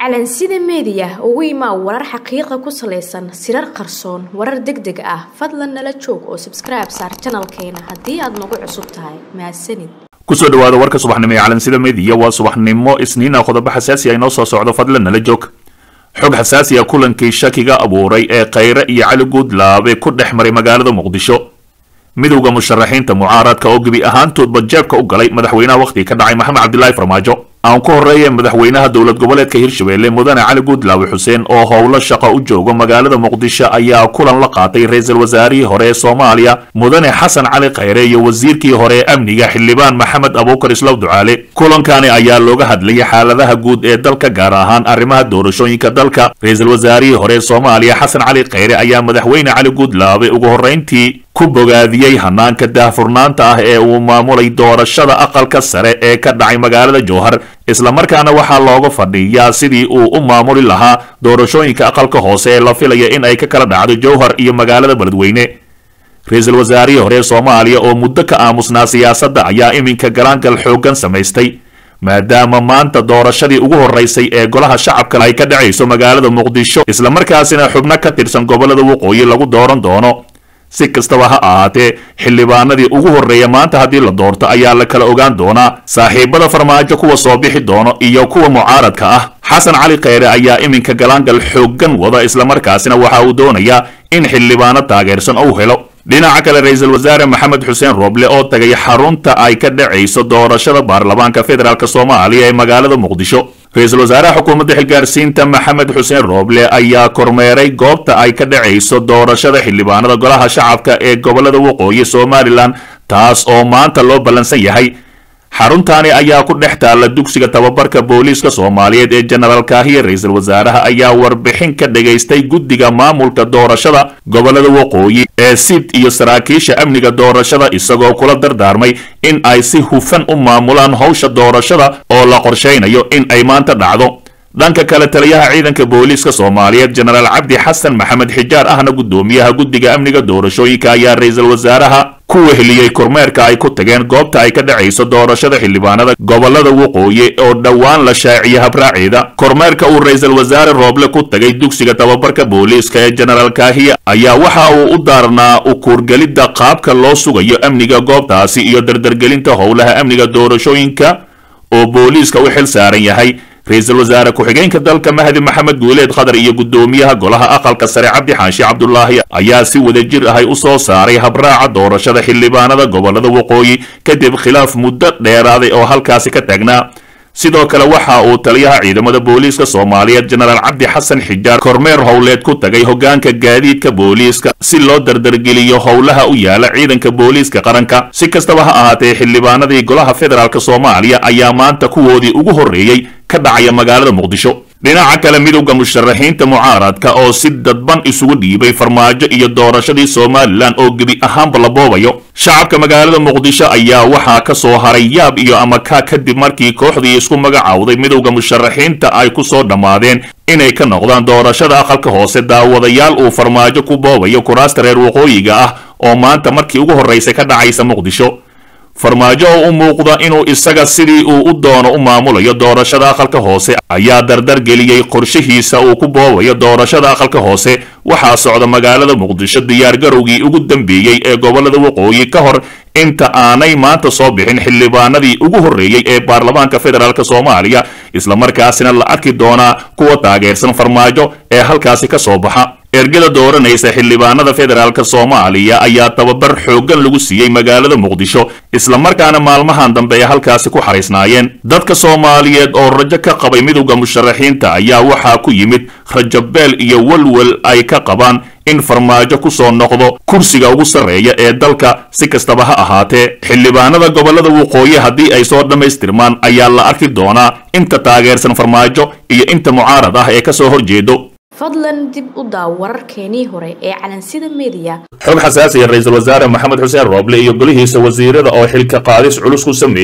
calansida meediya ugu imaa warar xaqiiqa ku salaysan sirar qarsoon warar deg deg ah fadlan nala joog oo sabskribe saar janalkeena haddii aad nagu cusub tahay mahadsanid kusoo dhawaada warka subaxnimo ee calansida meediya waa subaxnimo isniina qodobo xasaasi ah inoo soo socdo fadlan nala joog xog xasaasi ah kulankii shakiga abuuray ee khayre iyo cali guudlaabe ku dhex maray magaalada muqdisho midowda musharaxiinta mucaaradka oo gebi ahaantoodba jeebka u galay madaxweynaha wakhtiga ka dhacay maxamed cabdilaahi farmaajo aan ku horreeya madaxweynaha dowlad goboleedka hirshabelle mudane cali guudlaawe xuseen oo howlo shaqo u jooga magaalada muqdisho ayaa kulan la qaatay ra-iisul wasaarihii hore ee soomaaliya mudane xasan cali khayre iyo wasiirkii hore ee amniga xildhibaan maxamed abuukar islaw ducaale kulankani ayaa looga hadlayay xaaladaha guud ee dalka gaar ahaan arrimaha doorashooyinka dalka ra-iisul wasaarihii hore ee soomaaliya xasan cali khayre ayaa madaxweyne cali guudlaabe ugu horreyntii ku bogaadiyey hanaanka daahfurnaanta ah ee uu maamulay doorashada aqalka sare ee ka dhacay magaalada jowhar islamarkaana waxaa looga fadhiyaa sidii uu u maamuli lahaa doorashooyinka aqalka hoose ee la filaya in ay ka kala dhacdo jowhar iyo magaalada beledweyne ra-iisul wasaarihii hore ee soomaaliya oo muddo ka aamusnaa siyaasadda ayaa iminka galaangal xooggan samaystay maadaama maanta doorashadii ugu horraysay ee golaha shacabka ay ka dhacayso magaalada muqdisho islamarkaasina xubno ka tirsan gobollada waqooyi lagu dooran doono si kastaba ha ahaatee xildhibaanadii ugu horreeya maanta haddii la doorto ayaa la kala ogaan doonaa saaxiibada farmaajo kuwa soo bixi doono iyo kuwa mucaaradka ah xasan cali khayre ayaa iminka galaangal xooggan wada islamarkaasina waxa uu doonayaa in xildhibaano taageersan uu helo dhinaca kale ra-iisul wasaare maxamed xuseen rooble oo tagay xarunta ay ka dhacayso doorashada baarlamaanka federaalk soomaaliya ee magaalada muqdisho ra-iisul wasaaraha xukuumadda xilgaarsiinta maxamed xuseen rooble ayaa kormeeray goobta ay ka dhacayso doorashada xildhibaanada golaha shacabka ee gobolada waqooyi somalilan taas oo maanta loo ballansan yahay xaruntaani ayaa ku dhex taalla dugsiga tababarka booliiska soomaaliyeed ee jenaraal kaahiya ra-iisul wasaaraha ayaa warbixin ka dhagaystay guddiga maamulka doorashada gobolada waqooyi ee sid iyo saraakiisha amniga doorashada isagoo kula dardaarmay in ay si hufan u maamulaan howsha doorashada oo la qorshaynayo in ay maanta dhacdo dhanka kale taliyaha ciidanka booliiska soomaaliyeed jenaraal cabdi xasan maxamed xijaar ahna guddoomiyaha guddiga amniga doorashooyinka ayaa ra-iisul wasaaraha ku weheliyey kormeerka ay ku tageen goobta ay ka dhacayso doorashada xildhibaanada gobolada waqooyi oo dhowaan la shaaciyay habraaceeda kormeerka uu ra-iisul wasaare rooble ku tagay dugsiga tababarka booliiska ee jenaraal kaahiya ayaa waxa uu u daarnaa ukuurgelidda qaabka loo sugayo amniga goobtaasi iyo dardargelinta howlaha amniga doorashooyinka oo booliiska u xil saaran yahay ra-iisul wasaare ku-xigeenka dalka mahdi maxamed guuleed khadar iyo guddoomiyaha golaha aqalka sare cabdi xaashi cabdulaahi ayaa si wadajir ahay u soo saaray habraaca doorashada xildhibaanada gobolada waqooyi kadib khilaaf muddo dheeraaday oo halkaasi ka taagnaa sidoo kale waxa uu taliyaha ciidamada booliiska soomaaliyeed jenaraal cabdi xasan xijaar kormeer howleed ku tagay hogaanka gaadiidka booliiska si loo dardargeliyo howlaha u yaala ciidanka booliiska qaranka si kastaba ha ahaatee xildhibaanadii golaha federaalk soomaaliya ayaa maanta kuwoodii ugu horreeyey ka dhacaya magaalada muqdisho dhinaca kale midowda musharaxiinta mucaaradka oo si dadban isugu dhiibay farmaajo iyo doorashadii somalilan oo gebi ahaanba la boobayo shacabka magaalada muqdisho ayaa waxaa ka soo haray yaab iyo amakaa kadib markii kooxdii isku magacaawday midowda musharaxiinta ay ku soo dhammaadeen inay ka noqdaan doorashada aqalka hoose daawadayaal uu farmaajo ku boobayo kuraasta reer waqooyiga ah oo maanta markii ugu horraysay ka dhacaysa muqdisho farmaajo oo u muuqda inuu isaga sidii uu u doono u maamulayo doorashada aqalka hoose ayaa dardar geliyey qorshihiisa uu ku boobayo doorashada aqalka hoose waxaa socda magaalada muqdisho diyaargarowgii ugu dambeeyey ee gobolada waqooyi ka hor inta aanay maanta soo bixin xildhibaanadii ugu horreeyey ee baarlamaanka federaalk soomaaliya islamarkaasina la arki doonaa kuwa taageersan farmaajo ee halkaasi ka soo baxa ergada dooranaysa xildhibaanada federaalk soomaaliya ayaa tababar xooggan lagu siiyey magaalada muqdisho islamarkaana maalmahan dambe ay halkaasi ku xariisnaayeen dadka soomaaliyeed oo rajo ka qabay midowda musharaxiinta ayaa waxaa ku yimid rajabeel iyo welwel ay ka qabaan in farmaajo ku soo noqdo kursiga ugu sarreeya ee dalka si kastaba ha ahaatee xildhibaanada gobolada waqooyi haddii ay soo dhammaystirmaan ayaa la arki doonaa inta taageersan farmaajo iyo inta mucaarad ah ee ka soo horjeedo fadlan dib u daaw wararkeenii hore ee calansida meediya xog xasaasiya ra-iisul wasaare maxamed xuseen rooble iyo golihiisa wasiirada oo xilka qaadis culus ku sameeyey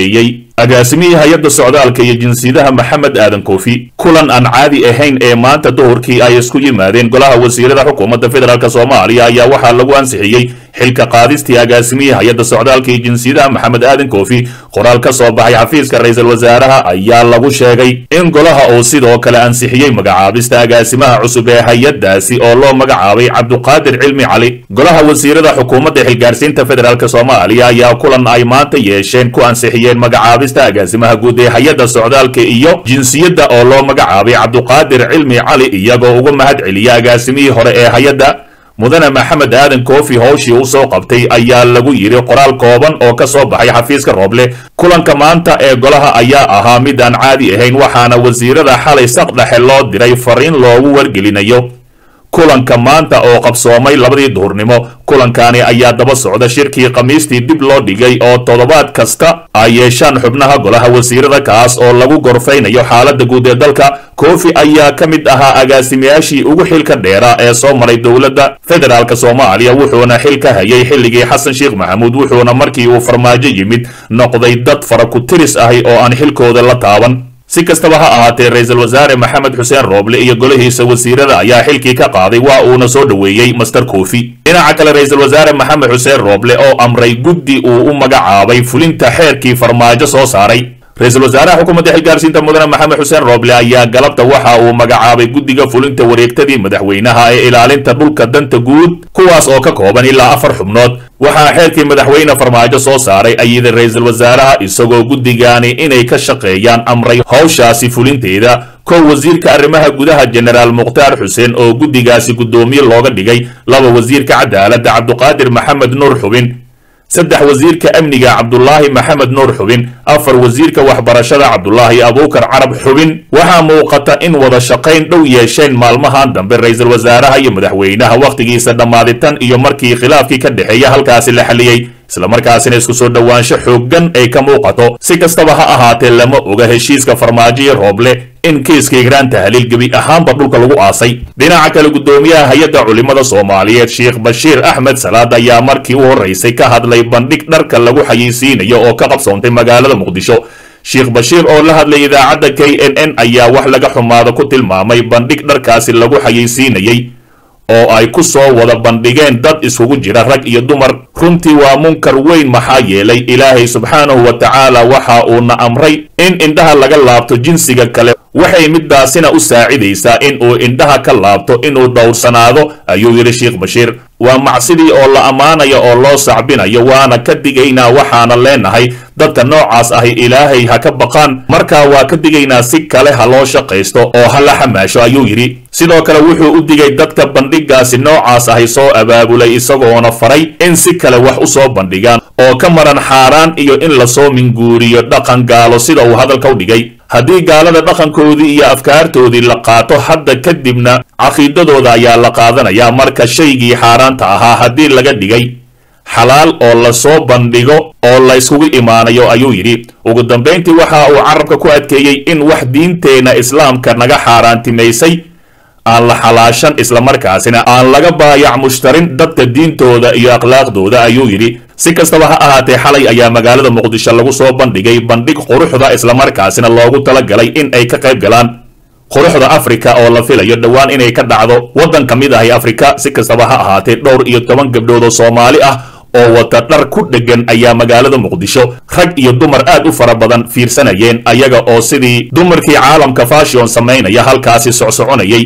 agaasimihii hay-adda socdaalka iyo jinsiyadaha maxamed aadan koofi kulan aan caadi ahayn ee maanta duhurkii ay isku yimaadeen golaha wasiirada xukuumadda federaalk soomaaliya ayaa waxaa lagu ansixiyey xilka qaadistii agaasimihii hay-adda socdaalka iyo jinsiyadaha maxamed aadan koofi qoraal ka soo baxay xafiiska ra-iisul wasaaraha ayaa lagu sheegay in golaha uu sidoo kale ansixiyey magacaabista agaasimaha cusub ee hay-addaasi oo loo magacaabay cabduqaadir cilmi cali golaha wasiirada xukuumadda xilgaarsiinta federaalk soomaaliya ayaa kulan ay maanta yeesheen ku ansixiyeen magacaabista agaasimaha guud ee hay-adda socdaalka iyo jinsiyadda oo loo magacaabay cabduqaadir cilmi cali iyagoo uga mahad celiya agaasimihii hore ee hay-adda mudane maxamed aadan koofi howshii u soo qabtay ayaa lagu yidhi qoraal kooban oo ka soo baxay xafiiska rooble kulanka maanta ee golaha ayaa ahaa mid aan caadi ahayn waxaana wasiirada xalay saq dhexe loo diray fariin loogu wargelinayo kulanka maanta oo qabsoomay labadii duhurnimo kulankani ayaa daba socda shirkii khamiistii dib loo dhigay oo toddobaad kasta ay yeeshaan xubnaha golaha wasiirada kaas oo lagu gorfaynayo xaaladda guud ee dalka koofi ayaa ka mid ahaa agaasimayaashii ugu xilka dheera ee soo maray dowladda federaalk soomaaliya wuxuuna xil ka hayay xilligii xasan sheekh maxamuud wuxuuna markii uu farmaajo yimid noqday dad fara ku tiris ahi oo aan xilkooda la taaban si kastaba ha ahaatee ra-iisul wasaare maxamed xuseen rooble iyo golihiisa wasiirada ayaa xilkii ka qaaday waa uuna soo dhoweeyey master koofi dhinaca kale ra-iisul wasaare maxamed xuseen rooble oo amray guddi uu u magacaabay fulinta xeerkii farmaajo soo saaray ra-iisul wasaaraha xukuumadda xilgaarsiinta mudane maxamed xuseen rooble ayaa galabta waxa uu magacaabay guddiga fulinta wareegtadii madaxweynaha ee ilaalinta dhulka danta guud kuwaas oo ka kooban ilaa afar xubnood waxaa xeerkii madaxweyne farmaajo soo saaray ayida ra-iisul wasaaraha isagoo guddigaani inay ka shaqeeyaan amray howshaasi fulinteeda kow wasiirka arrimaha gudaha jenaraal mukhtaar xuseen oo guddigaasi guddoomiye looga dhigay laba wasiirka cadaaladda cabduqaadir maxamed nuur xubin saddex wasiirka amniga cabdulaahi maxamed nuur xubin afar wasiirka waxbarashada cabdulaahi abuukar carab xubin waxaa muuqata in wada shaqayn dhow yeesheen maalmahan dambe ra-iisul wasaaraha iyo madaxweynaha wakhtigiisa dhammaaditan iyo markii khilaafkii ka dhexeeya halkaasi la xaliyey islamarkaasina isku soo dhowaansho xooggan ay ka muuqato si kastaba ha ahaatee lama oga heshiiska farmaajo iyo rooble in kiiska igraan tahliil gebi ahaanba dhulka lagu aasay dhinaca kale guddoomiyaha hay-adda culimmada soomaaliyeed sheekh bashiir axmed salaad ayaa markii u horraysay ka hadlay bandhig dharka lagu xayeysiinayo oo ka qabsoontay magaalada muqdisho sheekh bashiir oo la hadlay idaacadda k n n ayaa wax laga xumaado ku tilmaamay bandhig dharkaasi lagu xayeysiinayey oo ay ku soo wada bandhigeen dad isugu jira rag iyo dumar runtii waa munkar weyn maxaa yeelay ilaahay subxaanahu wa tacaala waxa uuna amray in indhaha laga laabto jinsiga kale waxay midaasina u saacidaysaa in uu indhaha ka laabto inuu dhowrsanaado ayuu yidhi sheekh bashiir waa macsidii oo la ammaanayo oo loo sacbinayo waana ka digaynaa waxaana leenahay dadka noocaas ahi ilaahay ha ka baqaan markaa waa ka digaynaa si kale ha loo shaqaysto oo ha la xamaasho ayuu yidhi sidoo kale wuxuu u digay dadka bandhigaasi noocaas ahi soo abaabulay isagoona faray in si kale wax u soo bandhigaan oo ka maran xaaraan iyo in lasoo minguuriyo dhaqan gaalo sida uu hadalka u dhigay haddii gaalada dhaqankoodii iyo afkaartoodii la qaato hadda kadibna caqiidadooda ayaa la qaadanayaa marka shaygii xaaraanta ahaa haddii laga dhigay xalaal oo lasoo bandhigo oo la yskugu imaanayo ayuu yidhi ugu dambayntii waxa uu carabka ku adkeeyey in wax diinteenna islaamka naga xaaraantimaysay aan la xalaashan islamarkaasina aan laga baayac mushtarin dadka diintooda iyo akhlaaqdooda ayuu yidhi si kastaba ha ahaatee xalay ayaa magaalada muqdisho lagu soo bandhigay bandhig quruxda islamarkaasina loogu talagalay in ay ka qayb galaan quruxda afrika oo la filayo dhowaan inay ka dhacdo waddan ka mid ahi afrika si kastaba ha ahaatee dhowr iyo toban gabdhood oo soomaali ah oo wata dhar ku dheggan ayaa magaalada muqdisho rag iyo dumar aad u fara badan fiirsanayeen ayaga oo sidii dumarkii caalamka fashion samaynaya halkaasi socsoconayay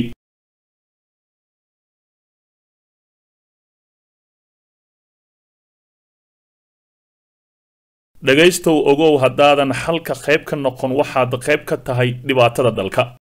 dhegaystow ogow haddaadan xalka qayb ka noqon waxaad qayb ka tahay dhibaatada dalka